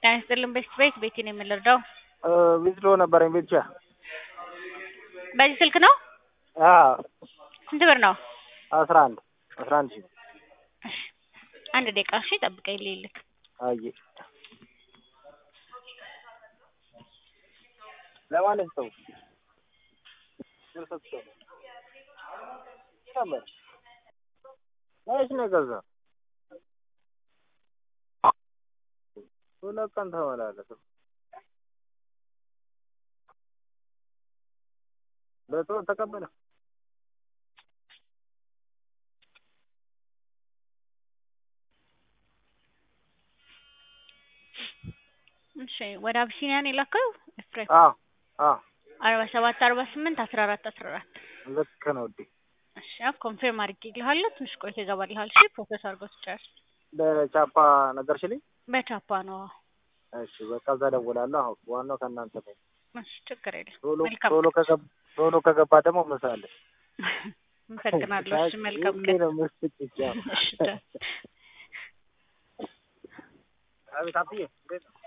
ጤና ይስጥልን ቤት ቤት ቤቲ ነው የምንረዳው። ዊዝድሮ ነበረኝ ብቻ። በዚህ ስልክ ነው? አዎ ስንት ብር ነው? አስራ አንድ አስራ አንድ ሺህ እሺ አንድ ደቂቃ እሺ፣ ጠብቀኝ ልልክ። አየ ለማለት ሰው መች ነው የገዛው? ሁለት ቀን ተመላለሰ። በጦር ተቀበለ። እሺ ወደ አብሲኒያ ነው የላከው ኤፍሬም። አዎ አዎ አርባ ሰባት አርባ ስምንት አስራ አራት አስራ አራት ልክ ነው ውዴ። እሺ ያው ኮንፊርም አድርጌልሃለሁ። ትንሽ ቆይቶ ይገባልሃል። እሺ ፕሮሰስ አድርጎ ትጨርስ። በቻፓ ነገርሽልኝ? በቻፓ ነው። እሺ በቃ እዛ እደውላለሁ። አሁን ዋናው ከእናንተ ነው። እሺ ችግር የለም። ቶሎ መልካም ቶሎ ከገባ ቶሎ ከገባ ደግሞ ምሳለህ አመሰግናለሁ። እሺ መልካም ሁሌ ቀን። ነው የምትስቂው። እሺ ቻው። አቤት አብዬ እንዴት ነው?